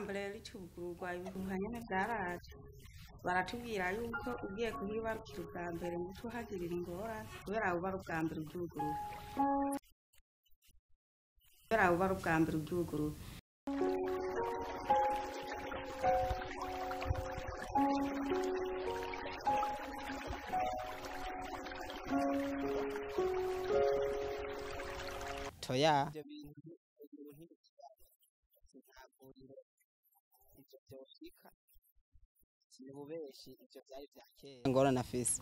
mbere ricugururwa ibihuha nyene vyaraje baratubwira yuko ugiye kuhibarukira ubwa mbere muco uhagirira ingorane kubera buba ari ubwa mbere uryugurura kubera buba ari ubwa mbere uryugurura toya ibyo bintu ibintu nk'ibikibazo nta vuriro ibyo byoshika ni bubeshi ibyo byari bya kera ngorane afise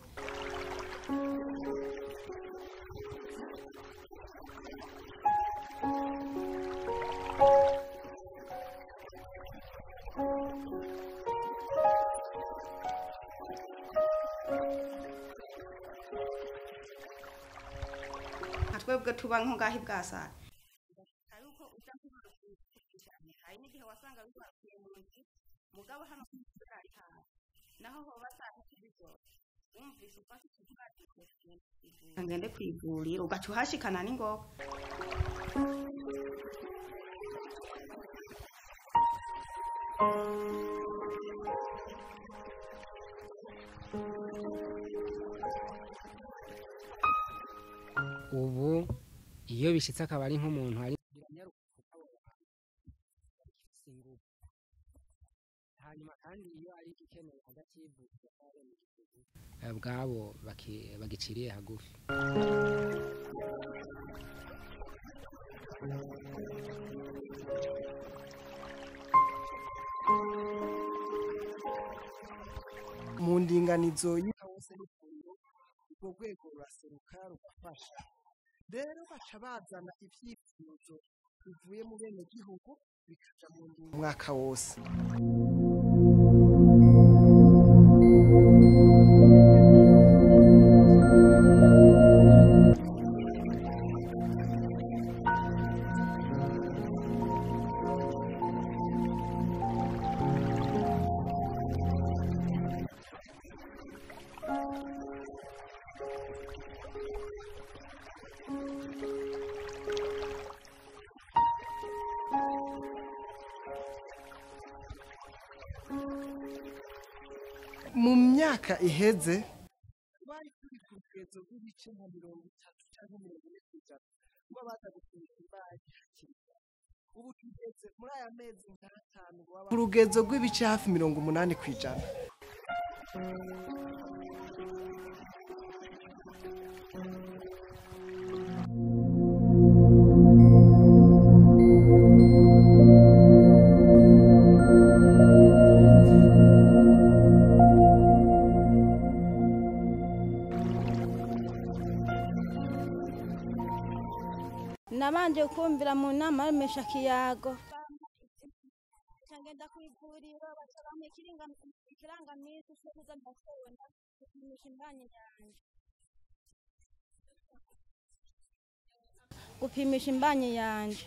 nka twebwe tuba nko ngaho ibwasara yuko uja kubarukira hari n'igihe wasanga bibarukiye mu nzu mugabo hano hari hafi naho hoba saa tatu z'ijoro wumvise ufashe ikibazo ngende ku ivuriro ugaca uhashikana n'ingoga ubu iyo bishyitse akaba ari nk'umuntu hari hanyuma kandi iyo ari igikenewe hagati y'ivuriro n'abenegihugu eh, bwabo baki- bagiciriye hagufi mu ndinganizo y'ihose n'ivuriro urwo rwego ruraseruka rugafasha rero baca bazana ibyifuzo bivuye mu bene gihugu bikaja mu ndinganizo umwaka wose mu myaka iheze bari kuri ku rugendo rw'ibice nka mirongo itatu cyangwa mirongo ine ku ijana kuba baza gupimisha imbaye hakiri kare ubu tugeze muri aya mezi nk'atanu ku rugendo rw'ibice hafi mirongo umunani ku ijana nabanje kumvira mu nama y'amesha kiyago ngenda ku ivuriro baca bampa ikiringa- ikirangamisi cyo kuza ndatonda gupimisha imbanyi yanjye gupimisha imbanyi yanjye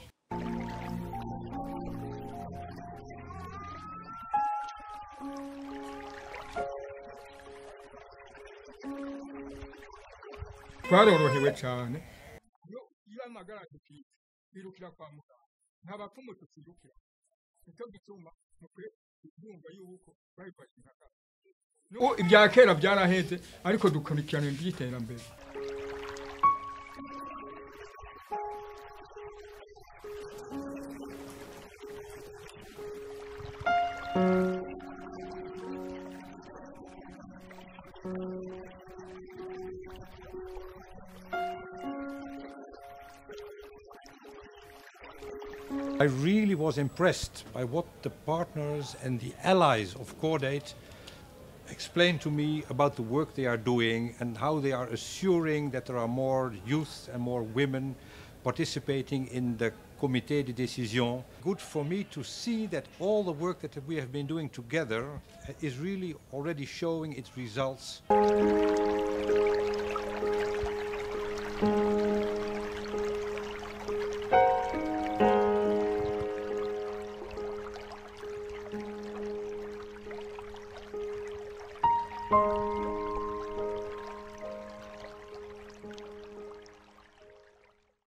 twarorohewe cyane iyo iyo amagara dufite birukira kwa muganga nta bapfumu tukirukira nicyo gituma mukwiye kumva yuko babifashe nka kare N'ubu ibya kera byaraheze ariko dukurikirana iby'iterambere I really was impressed by what the partners and the allies of Cordate explained to me about the work they are doing and how they are assuring that there are more youth and more women participating in the Comité de Décision. Good for me to see that all the work that we have been doing together uh, is really already showing its results.